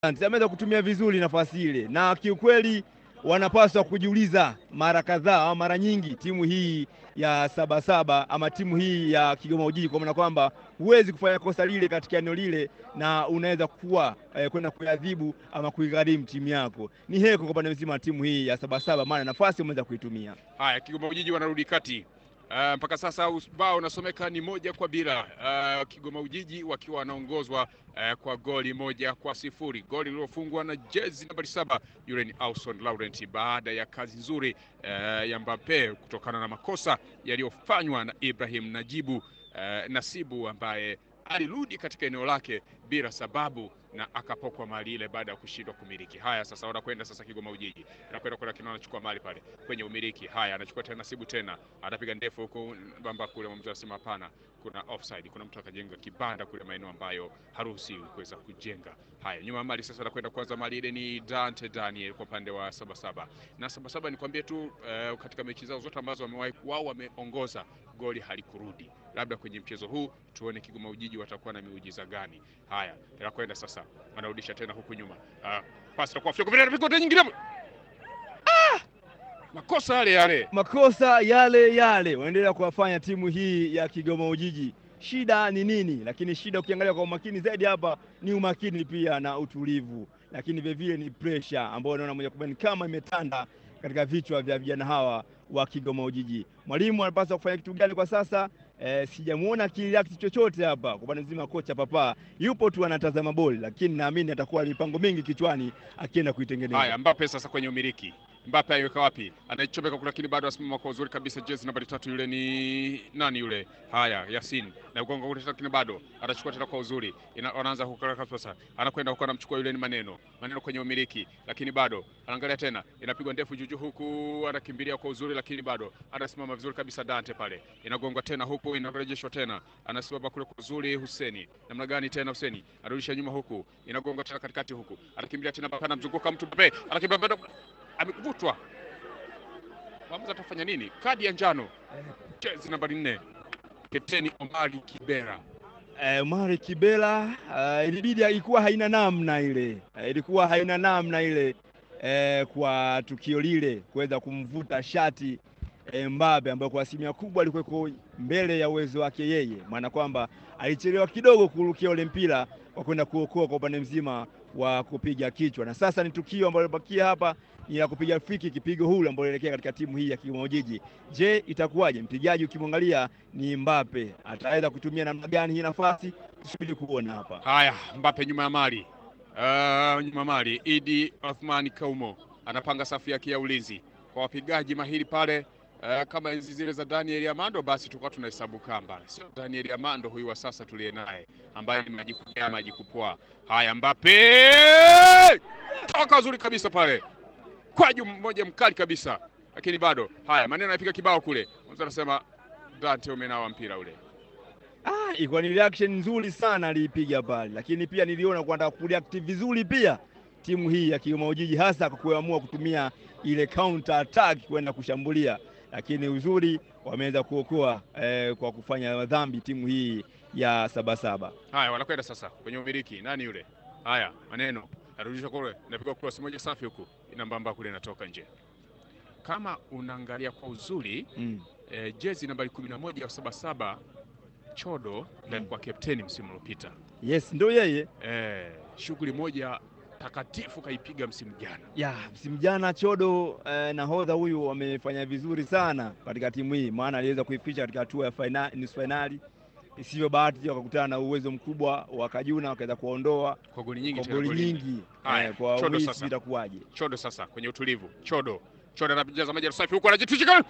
ameweza kutumia vizuri nafasi ile, na kiukweli wanapaswa kujiuliza mara kadhaa au mara nyingi timu hii ya Sabasaba ama timu hii ya Kigoma Ujiji, kwa maana kwamba huwezi kufanya kosa lile katika eneo lile na unaweza kuwa eh, kwenda kuadhibu ama kuigharimu timu yako. Ni heko kwa upande mzima wa timu hii ya Sabasaba, maana nafasi umeweza kuitumia. Haya, Kigoma Ujiji wanarudi kati. Uh, mpaka sasa ubao unasomeka ni moja kwa bila. Uh, Kigoma Ujiji wakiwa wanaongozwa uh, kwa goli moja kwa sifuri, goli lililofungwa na jezi nambari saba yule ni Ausson Laurent baada ya kazi nzuri uh, ya Mbappe kutokana na makosa yaliyofanywa na Ibrahim Najibu uh, Nasibu ambaye alirudi katika eneo lake bila sababu na akapokwa mali ile baada ya kushindwa kumiliki. Haya, sasa wanakwenda sasa Kigoma Ujiji, anakwenda kwenda kina anachukua mali pale kwenye umiliki. Haya, anachukua tena Nasibu tena anapiga ndefu huko bamba kule, mwamuzi anasema hapana, kuna offside. Kuna mtu akajenga kibanda kule maeneo ambayo haruhusiwi kuweza kujenga. Haya, nyuma mali sasa anakwenda kwanza, mali ile ni Dante Daniel kwa upande wa Sabasaba na Sabasaba, nikwambie tu uh, katika mechi zao zote ambazo wamewahi wao wameongoza goli halikurudi. Labda kwenye mchezo huu tuone Kigoma Ujiji watakuwa na miujiza gani. Haya, anakwenda sasa, anarudisha tena huku nyuma, uh, pasi kwa Afrika kwa vile nyingine ah! makosa yale yale makosa yale yale waendelea kuwafanya timu hii ya Kigoma Ujiji. Shida ni nini? Lakini shida ukiangalia kwa umakini zaidi hapa ni umakini pia na utulivu, lakini vilevile ni pressure ambayo unaona moja kwa moja kama imetanda katika vichwa vya vijana hawa wa Kigoma Ujiji. Mwalimu anapaswa kufanya kitu gani kwa sasa? E, sijamuona kireact chochote hapa kwa upande mzima. Kocha Papa yupo tu anatazama boli, lakini naamini atakuwa mipango mingi kichwani akienda kuitengeneza. Haya, Mbappe sasa kwenye umiliki Mbappe aiweka wapi? Anaichomeka kule, lakini bado asimama kwa uzuri kabisa. Jezi nambari tatu yule ni nani yule? Haya, Yasin na ugonga kule, lakini bado atachukua tena kwa uzuri. Anaanza huko sasa, anakwenda huko, anamchukua yule ni maneno maneno kwenye umiliki, lakini bado anaangalia tena, inapigwa ndefu juju huku, anakimbilia kwa uzuri, lakini bado anasimama vizuri kabisa. Dante pale inagongwa tena huku, inarejeshwa tena, anasimama kule kwa uzuri. Huseni namna gani tena? Huseni anarudisha nyuma huku, inagonga tena katikati huku, anakimbilia tena, Mbappe anamzunguka mtu, Mbappe anakimbia amevutwa mwamuzi atafanya nini? Kadi ya njano, jezi nambari nne, Kapteni Omari Kibera. Eh, Omari Kibera uh, ilibidi ilikuwa haina namna ile uh, ilikuwa haina namna ile uh, kwa tukio lile kuweza kumvuta shati eh, Mbappe ambayo kwa asilimia kubwa alikuweko mbele ya uwezo wake yeye, maana kwamba alichelewa kidogo kurukia ule mpira wa kwenda kuokoa kwa upande mzima wa kupiga kichwa, na sasa ni tukio ambalo libakia hapa ni la kupiga friki kipigo hulu ambao inaelekea katika timu hii ya Kigoma Ujiji. Je, itakuwaje? Mpigaji ukimwangalia ni Mbappe, ataweza kutumia namna gani hii nafasi? Tusubiri kuona hapa. Haya, Mbappe nyuma ya mali uh, nyuma ya mali, Idi Othmani Kaumo anapanga safu yake ya ulinzi kwa wapigaji mahiri pale Uh, kama enzi zile za Daniel Amando basi tulikuwa tunahesabu kamba, sio Daniel Amando huyu wa sasa tuliye naye ambaye ni majikupea majikupwa. Haya, Mbappe toka uzuri kabisa pale kwaju mmoja mkali kabisa, lakini bado haya maneno anapiga kibao kule, mtu anasema Dante, umenawa mpira ule. Ah, ilikuwa ni reaction nzuri sana aliipiga pale, lakini pia niliona kwenda kureact vizuri pia timu hii ya Kigoma Ujiji, hasa kwa kuamua kutumia ile counter attack kwenda kushambulia lakini uzuri wameweza kuokoa eh, kwa kufanya dhambi timu hii ya Sabasaba. Haya, wanakwenda sasa kwenye umiliki. Nani yule? Haya, maneno arudisha kule, inapiga cross moja safi huku, inambamba kule, inatoka nje. Kama unaangalia kwa uzuri mm. eh, jezi nambari kumi na moja ya Sabasaba Chodo mm. kwa kapteni msimu uliopita. Yes, ndio yeye eh, shughuli moja takatifu kaipiga msimu jana. Ya, msimu jana Chodo eh, nahodha huyu wamefanya vizuri sana katika timu hii, maana aliweza kuificha katika hatua ya finali, nusu finali. Isivyo bahati wakakutana na uwezo mkubwa wa Kajuna wakaweza kuondoa kwa goli nyingi, kwa goli nyingi. Eh, kwa Chodo Wisi sasa itakuwaje? Chodo sasa kwenye utulivu. Chodo Chodo anajaza maji safi huko, anajitushika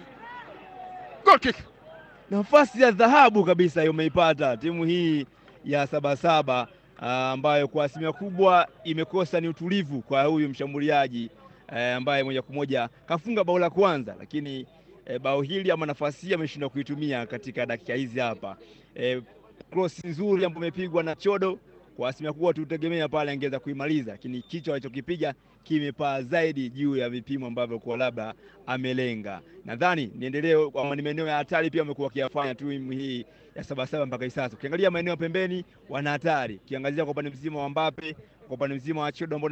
goal kick. Nafasi ya dhahabu kabisa hiyo umeipata timu hii ya Sabasaba ambayo kwa asilimia kubwa imekosa ni utulivu kwa huyu mshambuliaji e, ambaye moja kwa moja kafunga bao la kwanza, lakini e, bao hili ama nafasi hii ameshindwa kuitumia katika dakika hizi hapa. E, cross nzuri ambayo imepigwa na Chodo kwa asilimia kubwa tutegemea pale angeweza kuimaliza, lakini kichwa alichokipiga kimepaa zaidi juu ya vipimo ambavyo kwa labda amelenga. Nadhani niendelee kwa ni maeneo ya hatari pia wamekuwa wakiyafanya timu hii ya Sabasaba mpaka hivi sasa. Ukiangalia maeneo ya pembeni wana hatari, ukiangazia kwa upande mzima wa Mbappe, kwa upande mzima wa Chodo ambao